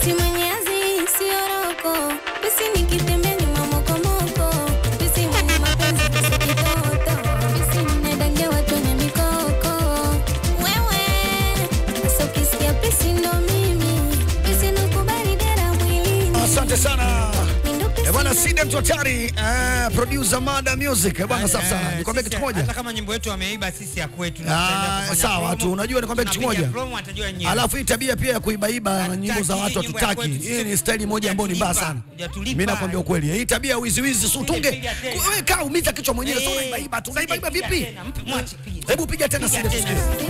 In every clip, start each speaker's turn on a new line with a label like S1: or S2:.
S1: Eti mwenyeazi sio roko, pisi nikitembea ni mamokomoko, pisi mwenye mapenzi pisi kitoto, pisi mnedange watu wenye mikoko. Wewe sasa ukisikia pisi ndo mimi, pisi nakubali dera mwilini.
S2: Asante sana.
S1: Mimi ndo pisi
S2: Eh, bwana
S1: na-
S2: Side Mtotari, eh, producer Mada Music. Eh, bwana safi sana.
S3: Eh,
S2: Nikwambia
S3: sisi,
S2: kitu kimoja.
S3: Hata kama nyimbo yetu wameiba sisi ya kwetu. na
S2: Ah,
S3: tutaenda kufanya
S2: sawa
S3: promo.
S2: tu. Unajua nikwambia kitu
S3: Tunapiga
S2: kimoja.
S3: promo, atajua nyimbo.
S2: Alafu hii tabia pia ya kuibaiba
S3: Hatutaki,
S2: nyimbo za watu
S3: hii nyimbo ya
S2: hatutaki.
S3: kwetu,
S2: Hii ni
S3: sisi-
S2: staili moja ambayo ni mbaya
S3: hujatulipa,
S2: sana.
S3: hujatulipa.
S2: Mimi nakwambia ukweli. Hii tabia ya wizi wizi si utunge.
S3: Piga tena.
S2: Wewe kaa umiza kichwa mwenyewe sio
S3: Eh,
S2: unaibaiba tu.
S3: piga
S2: Unaibaiba
S3: tena,
S2: vipi?
S3: mpe- mwache, piga.
S2: Hebu piga tena
S3: Piga
S2: Side
S3: tena.
S2: tusikie.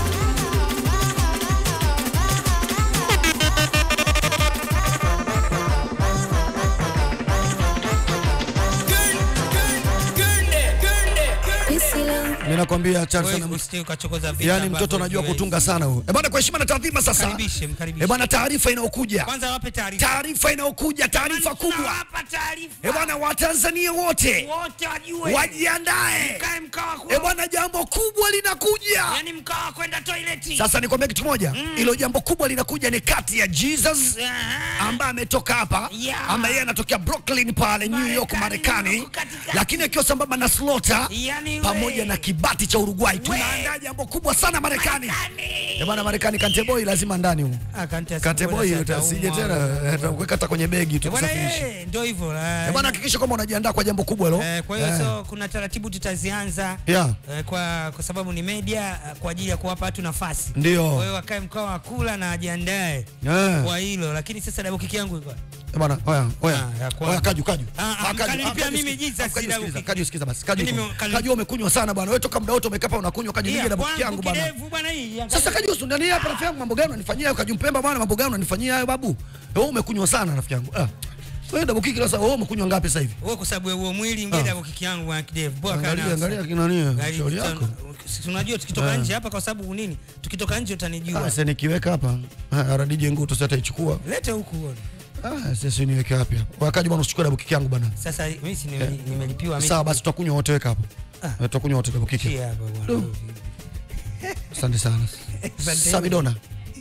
S1: pisi la-
S2: Mimi nakwambia hatari
S3: Wewe
S2: sana.
S3: usije ukachokoza vitu
S2: Yaani
S3: ambavyo
S2: mtoto anajua
S3: haviwezi.
S2: kutunga sana huyo. Eh, bwana kwa heshima na taadhima sasa.
S3: Mkaribishe, mkaribishe.
S2: Eh, bwana taarifa inayokuja.
S3: Kwanza wape taarifa.
S2: Taarifa inayokuja, taarifa kubwa.
S3: Tunawapa taarifa.
S2: Eh, bwana Watanzania wote
S3: Wote wajue.
S2: wajiandae.
S3: Kae mkawa
S2: Eh, bwana jambo kubwa linakuja.
S3: Yaani mkawa kwenda toileti.
S2: Sasa nikwambia kitu kimoja, hilo jambo kubwa linakuja ni kati ya Jesus
S3: Aha.
S2: ambaye ametoka hapa
S3: Yeah.
S2: ambaye yeye anatokea Brooklyn pale New York
S3: Marekani,
S2: Marekani,
S3: yuko katikati.
S2: lakini akiwa sambamba na Slaughter
S3: Yaani we.
S2: pamoja na kibati cha Uruguay. Tunaandaa jambo kubwa sana Marekani. Eh, bwana Marekani Kante Boy lazima ndani huko.
S3: Ah, Kante
S2: Kante
S3: asikuwe
S2: Boy
S3: na
S2: utasije
S3: ataumwa.
S2: tena atakuweka hata kwenye begi
S3: Eh, bwana,
S2: tukusafirishe.
S3: eh, ndio hivyo. eh.
S2: Eh, bwana hakikisha kwamba unajiandaa kwa jambo kubwa hilo.
S3: Eh, kwa hiyo
S2: Eh.
S3: so kuna taratibu tutazianza
S2: Yeah.
S3: eh, kwa, kwa sababu ni media eh, kwa ajili ya kuwapa watu nafasi.
S2: Ndio.
S3: Kwa hiyo wakae mkao wa kula na ajiandae
S2: Eh.
S3: kwa hilo, lakini sasa double kick yangu iko.
S2: Eh, bwana, oya, oya.
S3: Ah, ya kwanza.
S2: Oya, kaju, kaju.
S3: Ah, ah,
S2: Ah, kaju,
S3: mkanilipia
S2: ah, kaju,
S3: mimi
S2: sikiza.
S3: Jesus,
S2: Ah, kaju,
S3: sida
S2: sikiza,
S3: uki-
S2: kaju, sikiza basi. Kaju,
S3: Mimi
S2: uko.
S3: kali-
S2: Kaju umekunywa sana bwana. Wewe toka muda wote umekaa hapa unakunywa kaju nyingi na buki yangu bwana.
S3: kidevu bwana hii.
S2: Sasa kaju usundani hapa rafiki yangu mambo gani unanifanyia hayo kaju mpemba bwana mambo gani unanifanyia hayo babu? Wewe umekunywa sana rafiki yangu. Ah. Wewe double kick sasa wewe umekunywa ngapi sasa hivi?
S3: Wewe kwa sababu ya huo mwili ngine double kick yangu bwana kidevu. Poa kana.
S2: Angalia angalia kina nini?
S3: Gari
S2: Shauri
S3: tuta-
S2: yako.
S3: si unajua tukitoka nje hapa kwa sababu nini? Tukitoka nje utanijua.
S2: Ah, sasa nikiweka hapa. Ah, RDJ nguto sasa itaichukua.
S3: Lete huku uone.
S2: Ah, sasa niweke wapi hapa? Wakaji bwana usichukue double kick yangu bwana.
S3: Sasa mimi si nime- nimelipiwa mimi.
S2: Sawa basi tutakunywa wote weka hapo.
S3: Ah.
S2: Eh, Tutakunywa wote double kick.
S3: Chia hapa bwana.
S2: Asante sana.
S3: Asante.
S2: Samidona.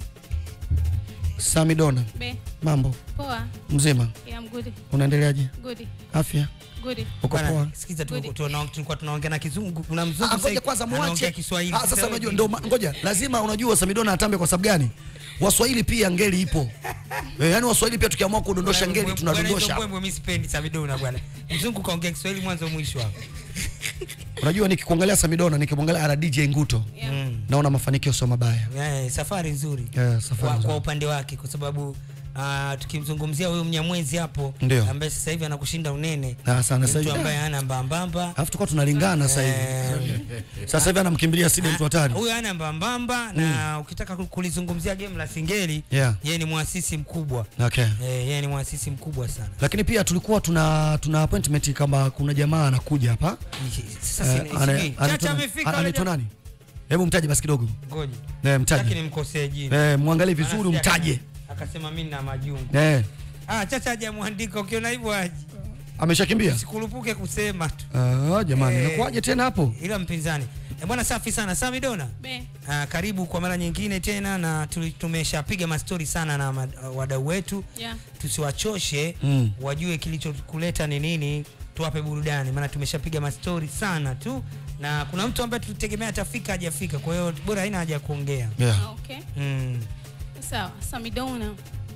S2: Samidona.
S4: Be,
S2: Mambo
S4: poa.
S2: mzima,
S4: Yeah, I'm good.
S2: unaendeleaje?
S4: Good.
S2: Afya
S4: Good.
S2: uko
S3: Bwana,
S2: poa?
S3: Sikiza tu
S4: Good.
S3: tuna- tulikuwa tunaongea na kizungu, kuna
S2: Ah,
S3: mzungu
S2: Ngoja
S3: sasa
S2: kwanza
S3: anaongea
S2: muache.
S3: Kiswahili.
S2: Ah, Sasa unajua ndio, ma- ngoja lazima, unajua Samidona atambe kwa sababu gani? Waswahili pia ngeli ipo eh, yani Waswahili pia tukiamua kudondosha ngeli tunadondosha.
S3: Mbwembwe mimi sipendi Samidona bwana. Mzungu kaongea Kiswahili mwanzo mwisho hapo.
S2: Unajua nikikuangalia Samidona, nikimwangalia ara DJ Nguto
S4: Yeah.
S2: naona mafanikio sio mabaya.
S3: Eh, safari nzuri.
S2: Yeah, safari
S3: kwa,
S2: nzuri.
S3: kwa upande wake kwa sababu uh, tukimzungumzia huyo Mnyamwezi hapo
S2: Ndio.
S3: ambaye sasa hivi anakushinda unene.
S2: Ah, sana
S3: Ni
S2: sasa
S3: mtu
S2: hivi.
S3: ambaye hana mbambamba.
S2: Alafu tulikuwa tunalingana sasa hivi. Sasa hivi anamkimbilia Sidi mtu hatari.
S3: Huyo hana mbambamba na ukitaka ku- kulizungumzia game la Singeli,
S2: Yeah.
S3: yeye ni mwasisi mkubwa.
S2: Okay.
S3: Eh, yeye ni mwasisi mkubwa sana.
S2: Lakini pia tulikuwa tuna tuna appointment kama kuna jamaa anakuja hapa.
S3: Sasa
S2: Eh,
S3: si-
S2: ana-
S3: sijui.
S2: anaitwa
S3: Chacha
S2: nani?
S3: amefika
S2: Ana-
S3: yule
S2: Anaitwa
S3: jamaa.
S2: nani? Hebu mtaje basi kidogo.
S3: Ngoja.
S2: Eh,
S3: Sitaki
S2: mtaje.
S3: nimkosee jina.
S2: Eh, muangalie vizuri
S3: Maana si
S2: umtaje.
S3: aka- Akasema mimi na majungu.
S2: Eh,
S3: Ah, Chacha hajamwandika ukiona hivyo aje.
S2: ameshakimbia?
S3: Sikurupuke kusema tu.
S2: Ah, jamani,
S3: Eh.
S2: inakuwaje tena hapo?
S3: Ila mpinzani. Eh, bwana safi sana. Sami Dona.
S4: Be,
S3: Ah, karibu kwa mara nyingine tena na tuli- tumeshapiga mastori sana na ma- wadau wetu.
S4: yeah.
S3: Tusiwachoshe
S2: Mm.
S3: wajue kilichokuleta ni nini, tuwape burudani, maana tumeshapiga mastori sana tu, na kuna mtu ambaye tulitegemea atafika hajafika, kwa hiyo bora haina haja ya kuongea.
S2: Yeah.
S4: Okay.
S3: Mm.
S4: Sawa, Samidona.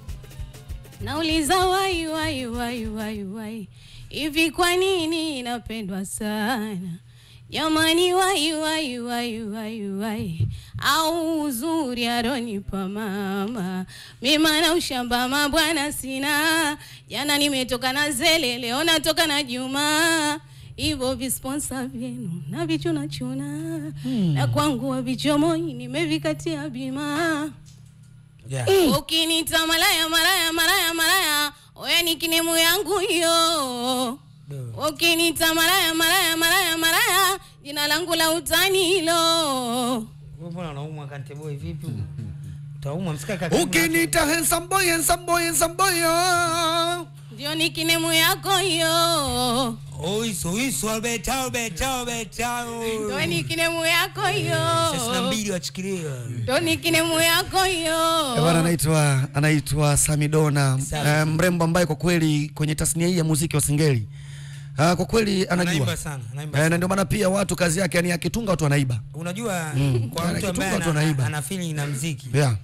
S4: Nauliza wai wai wai wai wai. Hivi kwa nini napendwa sana? Jamani wai wai wai wai wai. Au uzuri aronipa mama. Mima na ushamba mabwana sina. Jana nimetoka na zele, leo natoka na Juma. Hivyo visponsa vyenu na vichuna chuna. Na kwangu wa vichomoi nimevikatia bima.
S3: Yeah.
S4: Ukinita malaya malaya malaya malaya, oya ni kinemu yangu hiyo.
S3: Do.
S4: Ukinita malaya malaya malaya malaya, jina langu la utani hilo.
S3: Wewe mbona unaumwa kante boy vipi? Utaumwa msika kaka.
S2: Ukiniita handsome boy, handsome boy, handsome boy. oh.
S4: ndio ni kinemu yako hiyo
S3: Oiso, oiso, Albert, Albert, Albert,
S4: ndio ni kinemu yako hiyo
S3: Sasa na mbili wachikilia.
S4: ndio ni kinemu yako hiyo
S2: Eh, Bwana anaitwa anaitwa Samidona
S3: Sami.
S2: eh, mrembo ambaye kwa kweli kwenye tasnia hii ya muziki wa singeli ah, kwa kweli anajua
S3: Anaimba sana, anaimba
S2: eh,
S3: sana.
S2: na ndio maana pia watu kazi yake yani akitunga watu wanaiba
S3: Unajua kwa
S2: Ana
S3: mtu ambaye
S2: kitunga tu
S3: ana,
S2: anaiba.
S3: ana feeling na mziki
S2: yeah.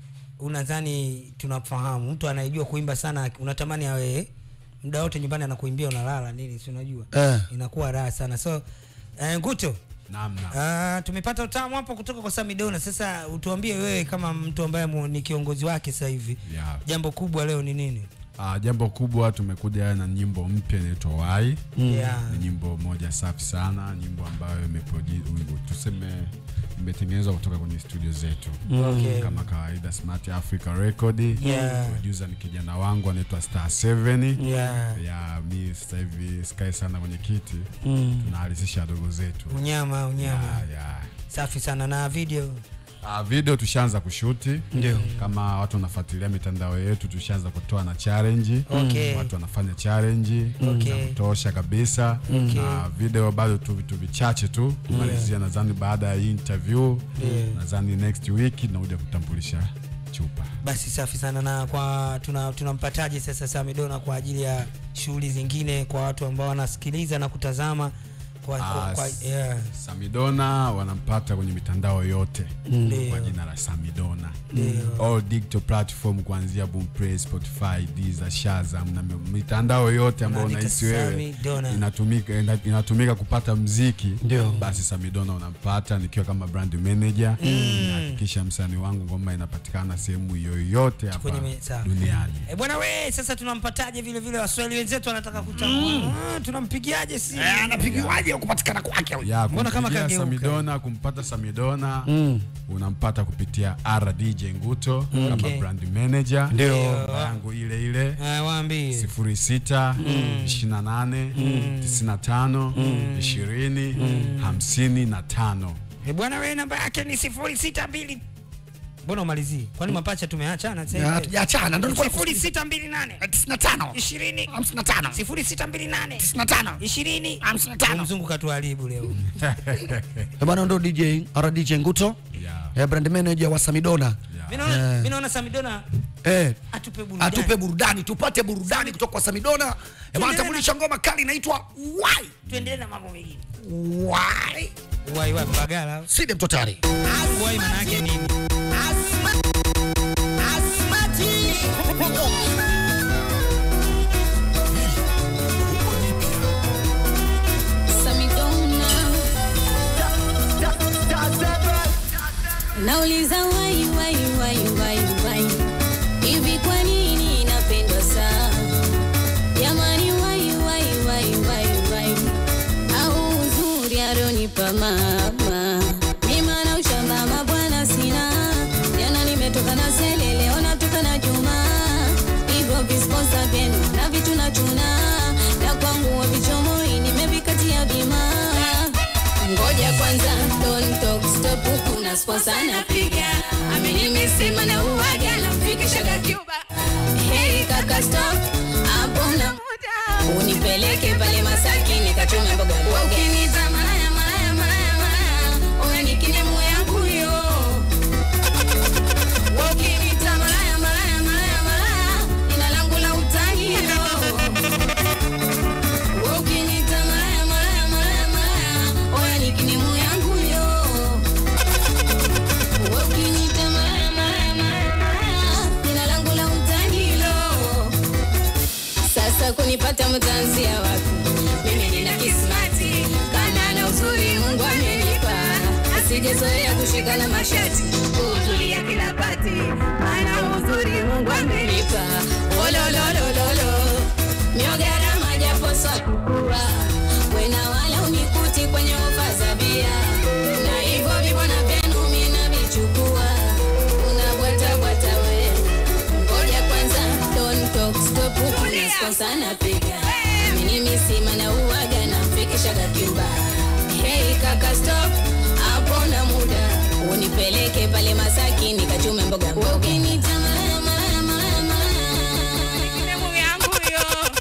S3: unadhani tunafahamu mtu anayejua kuimba sana unatamani awe muda wote nyumbani anakuimbia unalala nini si unajua
S2: Eh.
S3: inakuwa raha sana so eh, nguto
S5: Naam, naam.
S3: Uh, tumepata utamu hapo kutoka kwa Samidona. Sasa utuambie wewe kama mtu ambaye mu- ni kiongozi wake sasa hivi,
S5: Yeah.
S3: jambo kubwa leo ni nini?
S5: Ah, jambo kubwa tumekuja na nyimbo mpya inaitwa Wai.
S3: Yeah.
S5: Ni nyimbo moja safi sana, nyimbo ambayo imeprodu- tuseme imetengenezwa kutoka kwenye studio zetu
S3: Okay.
S5: kama kawaida Smart Africa Record.
S3: Yeah.
S5: Producer ni kijana wangu anaitwa Star 7.
S3: Yeah.
S5: Ya mi sasa hivi sikae sana kwenye kiti tunahalisisha wadogo zetu.
S3: Unyama, unyama.
S5: Ya, ya.
S3: Safi sana na video.
S5: Uh, video tushaanza kushuti
S2: Ndio.
S5: kama watu wanafuatilia mitandao yetu tushaanza kutoa na challenge
S3: Okay.
S5: watu wanafanya challenge
S3: Okay.
S5: za kutosha kabisa na video bado tu vitu vichache tu kumalizia nadhani baada ya hii interview nadhani next week tunakuja kutambulisha chupa
S3: Basi safi sana na kwa tuna tunampataje sasa Samidona kwa ajili ya shughuli zingine kwa watu ambao wanasikiliza na kutazama kwa, kwa,
S5: Ah,
S3: kwa
S5: s-
S3: yeah.
S5: Samidona wanampata kwenye mitandao yote
S3: Ndio.
S5: kwa jina la Samidona all digital platform kuanzia Boomplay, Spotify, Deezer, Shazam na mi- mitandao yote ambayo
S3: Unaandika
S5: unahisi wewe
S3: Samidona.
S5: inatumika ina- inatumika kupata mziki
S2: Ndio.
S5: basi Samidona unampata nikiwa kama brand manager nahakikisha msanii wangu ngoma inapatikana sehemu yoyote hapa
S3: Kwenye me- sawa.
S5: duniani
S3: E bwana we, sasa tunampataje vile vile waswahili wenzetu wanataka kutambua. Ah, tunampigiaje si?
S2: anapigiwaje kupatikana kwake huyu?
S5: ya
S3: Mbona kama
S5: kumpigia
S3: kageuka?
S5: Samidona kumpata Samidona unampata kupitia RDJ Nguto kama
S3: Okay.
S5: brand manager
S2: Ndio.
S5: namba yangu ile ile
S3: Ah, waambie.
S5: sifuri sita ishirini na nane tisini na tano ishirini hamsini na tano
S3: E bwana we, namba yake ni sifuri sita mbili mbona umalizii? Kwani mapacha tumeachana sasa
S2: Ya,
S3: hivi?
S2: hatujaachana ndio nilikuwa
S3: sifuri sita mbili nane
S2: 95
S3: ishirini
S2: 55
S3: sifuri sita mbili nane
S2: 95
S3: ishirini
S2: 55
S3: mzungu katuharibu leo.
S2: Eh, bwana ndo DJ RDJ Nguto
S5: Yeah.
S2: eh, brand manager wa Samidona
S3: Mimi naona mimi naona Samidona
S2: eh,
S3: atupe burudani.
S2: atupe burudani tupate burudani kutoka kwa Samidona eh, bwana tambulisha ngoma kali inaitwa Why
S3: Tuendelee na mambo mengine.
S2: Why
S3: Wai wapi Bagala?
S2: Sidi Mtotari
S3: Wai maana yake nini?
S4: Samidona. Nauliza wai wai wai wai wai hivi kwa nini napendwa sana jamani wai wai wai wai wai au uzuri aronipa mama mima na ushamba mabwana sina jana nimetoka na sele leo natoka na juma hivyo visponsa vyenu na vitu na chuna na kwangu wa vichomoi nimevikatia bima ngoja kwanza don't talk stop huku na sponsor napiga amenimesema na uwaga namfikishaga Cuba hey kaka stop hapo na muda unipeleke pale Masaki nikachume mboga mboga ukiniita malaya malaya malaya malaya oya nikinemu yangu yo ukiniita malaya malaya malaya malaya jina langu la utani yo Ukinita malaya malaya malaya malaya, oya ni kinemu yangu yo. Ukinita malaya malaya malaya malaya, jina langu la utani lo. Sasa kunipata mtanzia wapi? Mimi nina kismati, kana na uzuri Mungu amenipa. Sijazoea kushika na mashati, kuhudhuria kila pati, ana uzuri Mungu amenipa. Olololololo, miogarama japo swakukua, wena wala unikuti kwenye ofa za bia, na hivyo vibona vyenu mimi navichukua, unabwata bwata we ngoja kwanza don't talk stop huku na sponsor napiga mimi misima na uwaga namfikishaga Cuba hey kaka stop hapo na muda unipeleke pale Masaki nikachume mboga mboga ukinita malaya malaya malaya malaya kinemu yangu yo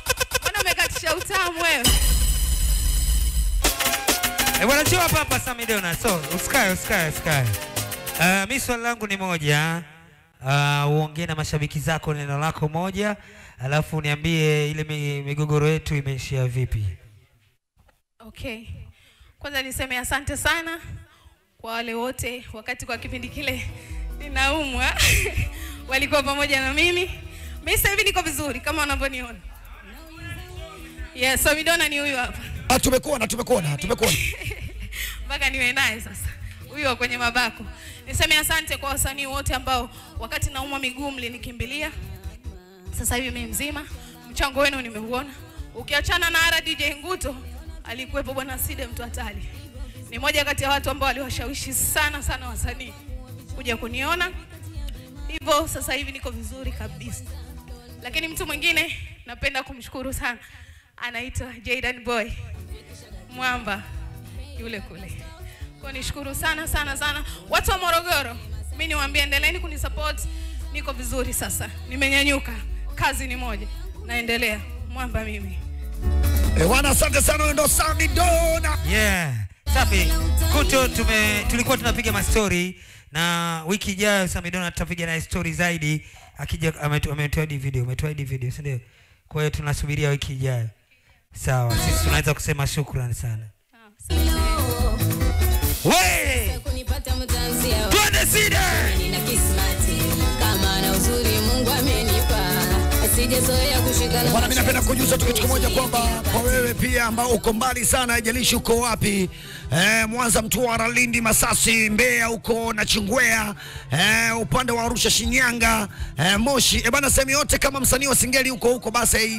S3: Ah, njoo hapa hapa Samidona. So, usikae, usikae, usikae. Uh, mi swali langu ni moja. Uh, uongee na mashabiki zako neno lako moja, alafu niambie ile mi- migogoro yetu imeishia vipi.
S4: Okay. Kwanza niseme asante sana kwa wale wote wakati kwa kipindi kile ninaumwa walikuwa pamoja na mimi. Mimi sasa hivi niko vizuri kama unavyoniona. Yes, Samidona ni huyu hapa.
S2: Ah, tumekuona tumekuona tumekuona.
S4: mpaka niwe naye sasa huyu wa kwenye mabako. Niseme asante kwa wasanii wote ambao wakati naumwa miguu mlinikimbilia. Sasa hivi mimi mzima, mchango wenu nimeuona. Ukiachana na ara DJ Nguto, alikuwepo bwana Side mtu hatari. Ni moja kati ya watu ambao waliwashawishi sana sana wasanii kuja kuniona. Hivyo sasa hivi niko vizuri kabisa. Lakini mtu mwingine napenda kumshukuru sana, anaitwa Jaydan Boy Mwamba yule kule. Kwa nishukuru sana sana sana watu wa Morogoro. Mimi niwaambie endeleeni kunisupport. Niko vizuri sasa. Nimenyanyuka. Kazi ni moja. Naendelea. Mwamba mimi.
S2: Eh, wana asante sana wewe ndo Samidona.
S3: Yeah. Safi. Kuto tume tulikuwa tunapiga mastori na wiki ijayo Samidona tutapiga naye story zaidi akija ametu- ametoa hadi video, ametoa hadi video, si ndio? Kwa hiyo tunasubiria wiki ijayo. Sawa, sisi tunaweza kusema shukrani sana. We!
S1: kunipata mtanzia
S3: Twende Sida!
S1: nina kismati kama na uzuri Mungu amenipa asijezoea kushika na
S2: Bwana, mimi napenda kujuza tu kitu kimoja kwamba kwa wewe pia ambao uko mbali sana, haijalishi uko wapi eh, Mwanza, Mtwara, Lindi, Masasi, Mbeya huko na Chingwea eh, upande wa Arusha, Shinyanga eh, Moshi eh, bana, sehemu yote kama msanii wa Singeli huko huko basi